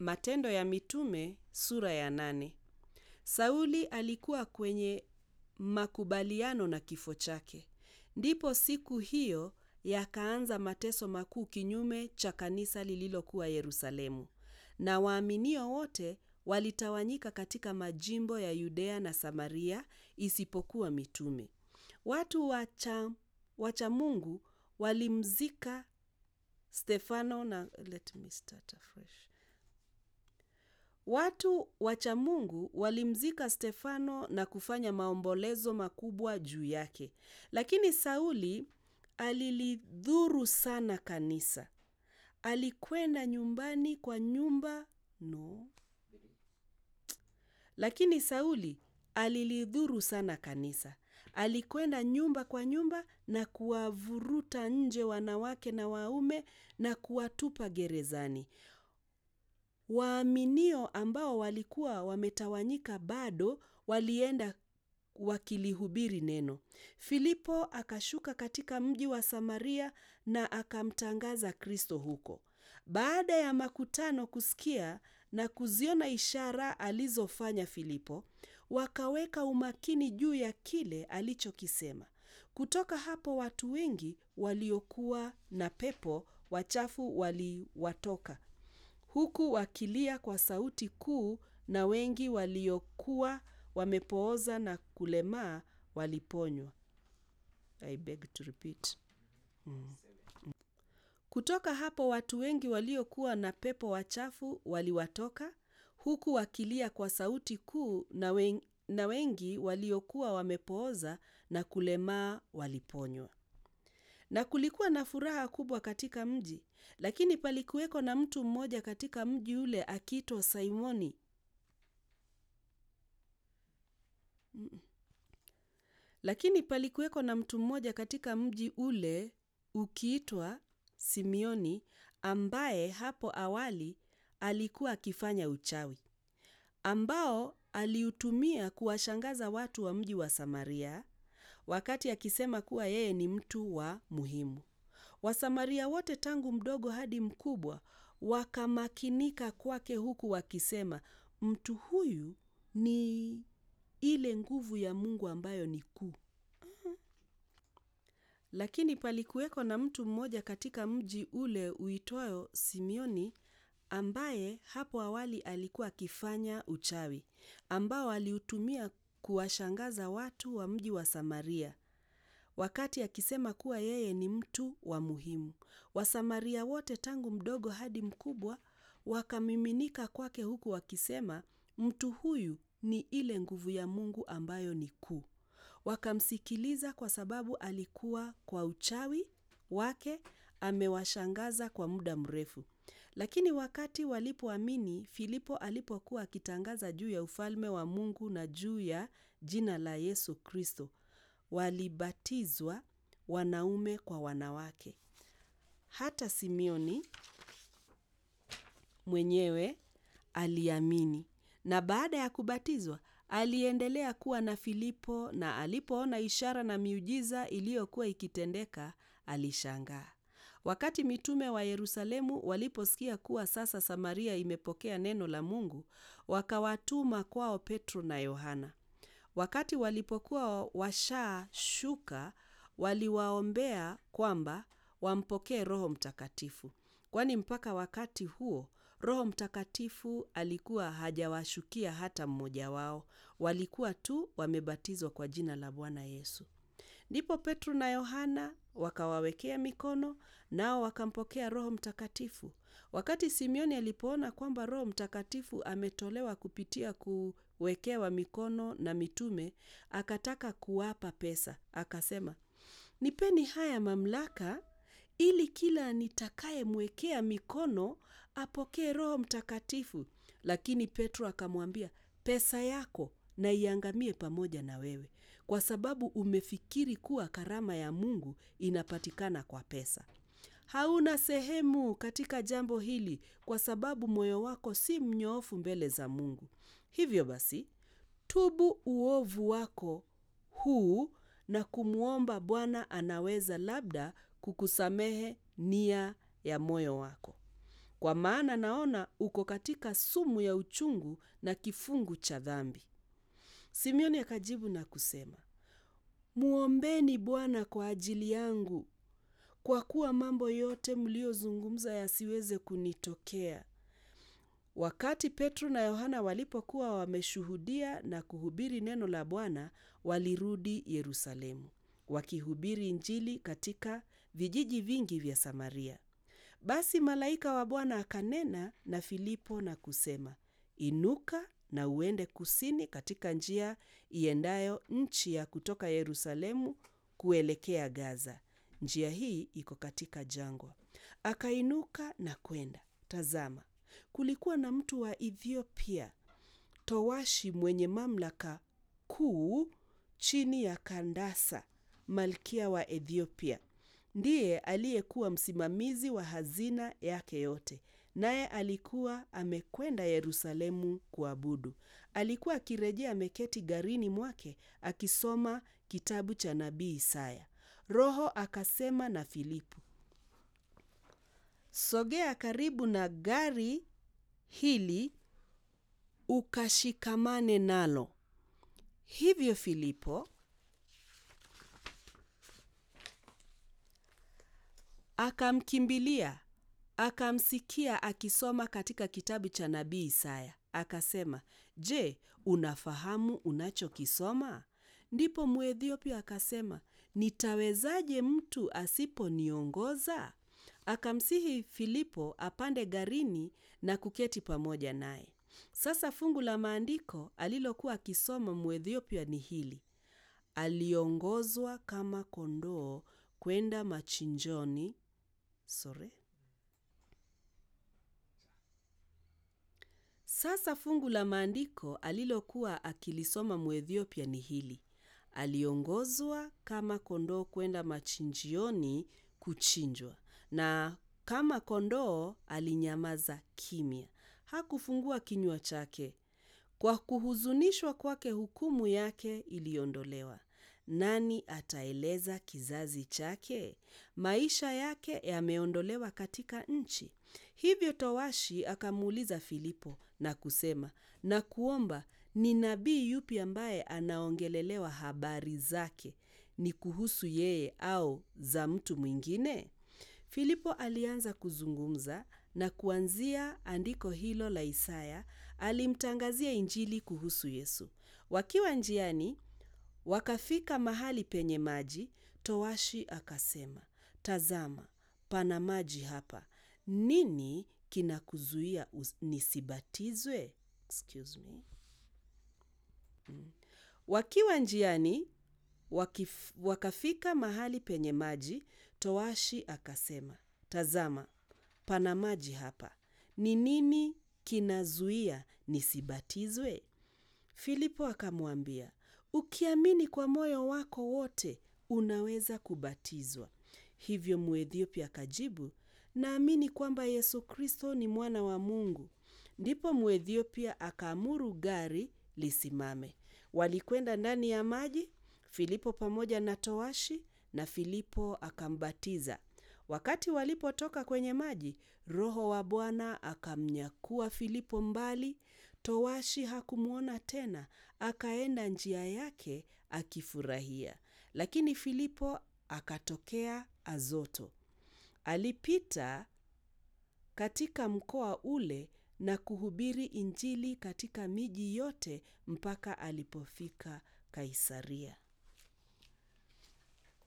Matendo ya Mitume sura ya nane. Sauli alikuwa kwenye makubaliano na kifo chake. Ndipo siku hiyo yakaanza mateso makuu kinyume cha kanisa lililokuwa Yerusalemu. Na waaminio wote walitawanyika katika majimbo ya Yudea na Samaria isipokuwa mitume. Watu wacha, wacha Mungu walimzika Stefano na let me start afresh. Watu wacha Mungu walimzika Stefano na kufanya maombolezo makubwa juu yake. Lakini Sauli alilidhuru sana kanisa. Alikwenda nyumbani kwa nyumba no. Lakini Sauli alilidhuru sana kanisa. Alikwenda nyumba kwa nyumba na kuwavuruta nje wanawake na waume na kuwatupa gerezani. Waaminio ambao walikuwa wametawanyika bado walienda wakilihubiri neno. Filipo akashuka katika mji wa Samaria na akamtangaza Kristo huko. Baada ya makutano kusikia na kuziona ishara alizofanya Filipo, wakaweka umakini juu ya kile alichokisema. Kutoka hapo watu wengi waliokuwa na pepo wachafu waliwatoka huku wakilia kwa sauti kuu, na wengi waliokuwa wamepooza na kulemaa waliponywa. I beg to repeat. Mm. Kutoka hapo watu wengi waliokuwa na pepo wachafu waliwatoka huku wakilia kwa sauti kuu, na wengi, na wengi waliokuwa wamepooza na kulemaa waliponywa. Na kulikuwa na furaha kubwa katika mji, lakini palikuweko na mtu mmoja katika mji ule akiitwa Simoni. Mm. Lakini palikuweko na mtu mmoja katika mji ule ukiitwa Simioni, ambaye hapo awali alikuwa akifanya uchawi, ambao aliutumia kuwashangaza watu wa mji wa Samaria, wakati akisema kuwa yeye ni mtu wa muhimu. Wasamaria wote tangu mdogo hadi mkubwa wakamakinika kwake, huku wakisema, mtu huyu ni ile nguvu ya Mungu ambayo ni kuu. Lakini palikuweko na mtu mmoja katika mji ule uitwayo Simioni, ambaye hapo awali alikuwa akifanya uchawi, ambao aliutumia kuwashangaza watu wa mji wa Samaria, wakati akisema kuwa yeye ni mtu wa muhimu. Wasamaria wote tangu mdogo hadi mkubwa wakamiminika kwake, huku wakisema, mtu huyu ni ile nguvu ya Mungu ambayo ni kuu. Wakamsikiliza kwa sababu alikuwa kwa uchawi wake amewashangaza kwa muda mrefu. Lakini wakati walipoamini Filipo alipokuwa akitangaza juu ya ufalme wa Mungu na juu ya jina la Yesu Kristo, walibatizwa wanaume kwa wanawake. Hata Simioni mwenyewe aliamini, na baada ya kubatizwa aliendelea kuwa na Filipo, na alipoona ishara na miujiza iliyokuwa ikitendeka alishangaa. Wakati mitume wa Yerusalemu waliposikia kuwa sasa Samaria imepokea neno la Mungu, wakawatuma kwao Petro na Yohana. Wakati walipokuwa washashuka, waliwaombea kwamba wampokee Roho Mtakatifu, kwani mpaka wakati huo Roho Mtakatifu alikuwa hajawashukia hata mmoja wao. Walikuwa tu wamebatizwa kwa jina la Bwana Yesu. Ndipo Petro na Yohana wakawawekea mikono, nao wakampokea Roho Mtakatifu. Wakati Simioni alipoona kwamba Roho Mtakatifu ametolewa kupitia kuwekewa mikono na mitume, akataka kuwapa pesa. Akasema, nipeni haya mamlaka ili kila nitakayemwekea mikono apokee Roho Mtakatifu. Lakini Petro akamwambia, pesa yako na iangamie pamoja na wewe, kwa sababu umefikiri kuwa karama ya Mungu inapatikana kwa pesa. Hauna sehemu katika jambo hili, kwa sababu moyo wako si mnyoofu mbele za Mungu. Hivyo basi, tubu uovu wako huu na kumwomba Bwana, anaweza labda kukusamehe nia ya moyo wako. kwa maana naona uko katika sumu ya uchungu na kifungu cha dhambi. Simeoni akajibu na kusema, Muombeni Bwana kwa ajili yangu, kwa kuwa mambo yote mliyozungumza yasiweze kunitokea. Wakati Petro na Yohana walipokuwa wameshuhudia na kuhubiri neno la Bwana, walirudi Yerusalemu, wakihubiri Injili katika vijiji vingi vya Samaria. Basi malaika wa Bwana akanena na Filipo na kusema, Inuka na uende kusini katika njia iendayo nchi ya kutoka Yerusalemu kuelekea Gaza. Njia hii iko katika jangwa. Akainuka na kwenda. Tazama, kulikuwa na mtu wa Ethiopia, towashi mwenye mamlaka kuu chini ya Kandasa, malkia wa Ethiopia. Ndiye aliyekuwa msimamizi wa hazina yake yote, naye alikuwa amekwenda Yerusalemu kuabudu. Alikuwa akirejea ameketi garini mwake akisoma kitabu cha nabii Isaya. Roho akasema na Filipo, sogea karibu na gari hili ukashikamane nalo. Hivyo Filipo akamkimbilia akamsikia akisoma katika kitabu cha nabii Isaya. Akasema, Je, unafahamu unachokisoma? Ndipo Mwethiopia akasema, nitawezaje mtu asiponiongoza? Akamsihi Filipo apande garini na kuketi pamoja naye. Sasa fungu la maandiko alilokuwa akisoma Mwethiopia ni hili: aliongozwa kama kondoo kwenda machinjoni. Sorry. Sasa fungu la maandiko alilokuwa akilisoma Mwethiopia ni hili: aliongozwa kama kondoo kwenda machinjioni kuchinjwa, na kama kondoo alinyamaza kimya, hakufungua kinywa chake. Kwa kuhuzunishwa kwake hukumu yake iliondolewa. Nani ataeleza kizazi chake? Maisha yake yameondolewa katika nchi. Hivyo towashi akamuuliza Filipo na kusema, na kuomba, ni nabii yupi ambaye anaongelelewa habari zake? Ni kuhusu yeye au za mtu mwingine? Filipo alianza kuzungumza na kuanzia andiko hilo la Isaya alimtangazia Injili kuhusu Yesu. Wakiwa njiani wakafika mahali penye maji. Towashi akasema, tazama, pana maji hapa, nini kinakuzuia nisibatizwe? Excuse me. Mm. Wakiwa njiani wakif, wakafika mahali penye maji. Towashi akasema, tazama, pana maji hapa, ni nini kinazuia nisibatizwe? Filipo akamwambia, ukiamini kwa moyo wako wote unaweza kubatizwa. Hivyo Mwethiopia akajibu, naamini kwamba Yesu Kristo ni mwana wa Mungu. Ndipo Mwethiopia akaamuru gari lisimame. Walikwenda ndani ya maji, Filipo pamoja na towashi, na Filipo akambatiza. Wakati walipotoka kwenye maji, Roho wa Bwana akamnyakua Filipo mbali. Towashi hakumwona tena, akaenda njia yake akifurahia. Lakini Filipo akatokea Azoto. Alipita katika mkoa ule na kuhubiri Injili katika miji yote mpaka alipofika Kaisaria.